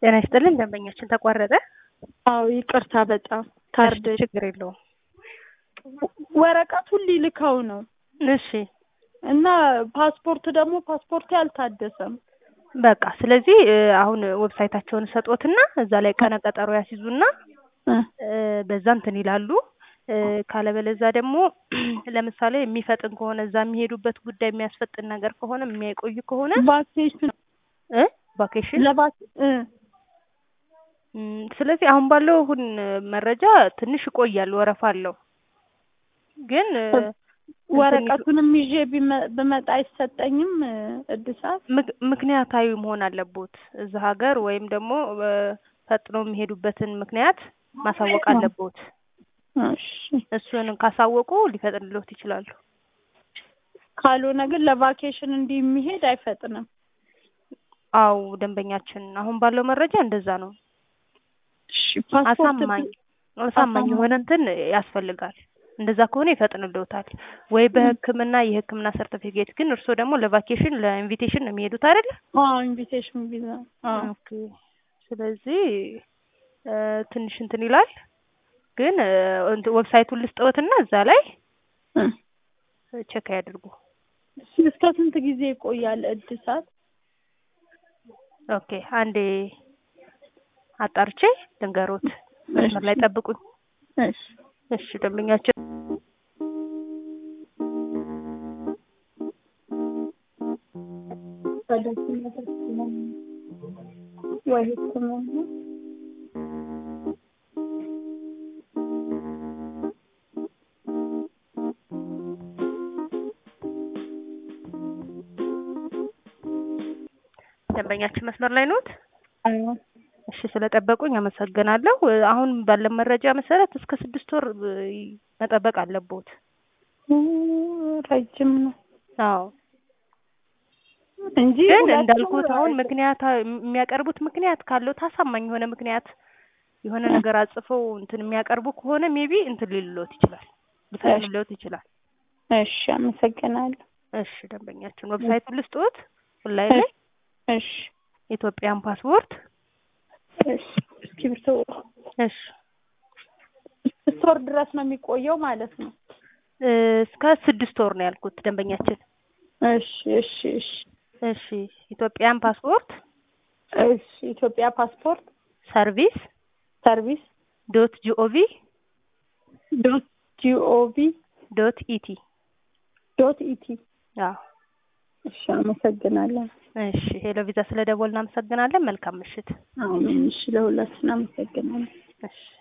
ጤና ይስጥልን ደንበኛችን ተቋረጠ። አዎ ይቅርታ በጣም ካርድ እሺ፣ ችግር የለውም። ወረቀቱን ሊልከው ነው እሺ እና ፓስፖርት ደግሞ ፓስፖርቴ አልታደሰም። በቃ ስለዚህ እ አሁን ዌብሳይታቸውን ሰጦትና እዛ ላይ ቀነ ቀጠሮ ያስይዙና እ እ በዛ እንትን ይላሉ። እ ካለበለዛ ደግሞ ለምሳሌ የሚፈጥን ከሆነ እዛ የሚሄዱበት ጉዳይ የሚያስፈጥን ነገር ከሆነ የሚያቆይ ከሆነ ቫኬሽን እ ቫኬሽን ለቫክ እ እም፣ ስለዚህ አሁን ባለው አሁን መረጃ ትንሽ ይቆያል፣ ወረፋ አለው። ግን እ ወረቀቱንም ይዤ ቢመ- ብመጣ አይሰጠኝም እ እድሳት ምክ- ምክንያታዊ መሆን አለቦት እዛ ሀገር ወይም ደግሞ እ ፈጥኖ የሚሄዱበትን ምክንያት ማሳወቅ አለቦት። እሺ እሱን ካሳወቁ ሊፈጥንልዎት ይችላሉ። ካልሆነ ግን ለቫኬሽን እንዲህ የሚሄድ አይፈጥንም። አው ደንበኛችን አሁን ባለው መረጃ እንደዛ ነው። እሺ ፓስፖርት አሳማኝ አሳማኝ የሆነ እንትን ያስፈልጋል። እንደዛ ከሆነ ይፈጥንልዎታል። ወይ በሕክምና የሕክምና ሰርቲፊኬት ግን እርስዎ ደግሞ ለቫኬሽን ለኢንቪቴሽን ነው የሚሄዱት አይደለ? አዎ ኢንቪቴሽን ቪዛ አዎ ኦኬ። ስለዚህ እ ትንሽ እንትን ይላል። ግን እ እንትን ዌብሳይቱን ልስጥዎትና እዛ ላይ እ ቼክ ያድርጉ። እሺ እስከ ስንት ጊዜ ይቆያል እድሳት? ኦኬ አንዴ አጣርቼ ልንገሮት። መስመር ላይ ጠብቁኝ። እሺ እሺ ደንበኛችን ወይ ህክምና ደንበኛችን መስመር ላይ ኖት? አዎ እሺ ስለጠበቁኝ አመሰግናለሁ። እ አሁን ባለን መረጃ መሰረት እስከ ስድስት ወር እ መጠበቅ አለቦት። ኡ ረጅም ነው አዎ እንጂ ግን ሁለት እንዳልኩት ወር አሁን አይደለም። ምክንያት የሚያቀርቡት ምክንያት ካለው ታሳማኝ የሆነ ምክንያት የሆነ ነገር አጽፈው እንትን የሚያቀርቡ ከሆነ ሜቢ እንትን ሊልሎት ይችላል ሊፈቅድልዎት ይችላል። እሺ አመሰግናለሁ። እሺ ደንበኛችን ዌብሳይቱን ልስጥዎት ኦንላይን ላይ እሺ ኢትዮጵያን ፓስፖርት እሺ እስክሪብቶ እሺ ስድስት ወር ድረስ ነው የሚቆየው ማለት ነው። እ እስከ ስድስት ወር ነው ያልኩት ደንበኛችን። እሺ እሺ እሺ እሺ ኢትዮጵያን ፓስፖርት እሺ ኢትዮጵያ ፓስፖርት ሰርቪስ ሰርቪስ ዶት ጂኦቪ ዶት ጂኦቪ ዶት ኢቲ ዶት ኢቲ አዎ እሺ አመሰግናለሁ። እሺ ሄሎ ቪዛ ስለ ደወል እናመሰግናለን። መልካም ምሽት። አሜን። እሺ ለሁላችን አመሰግናለሁ። እሺ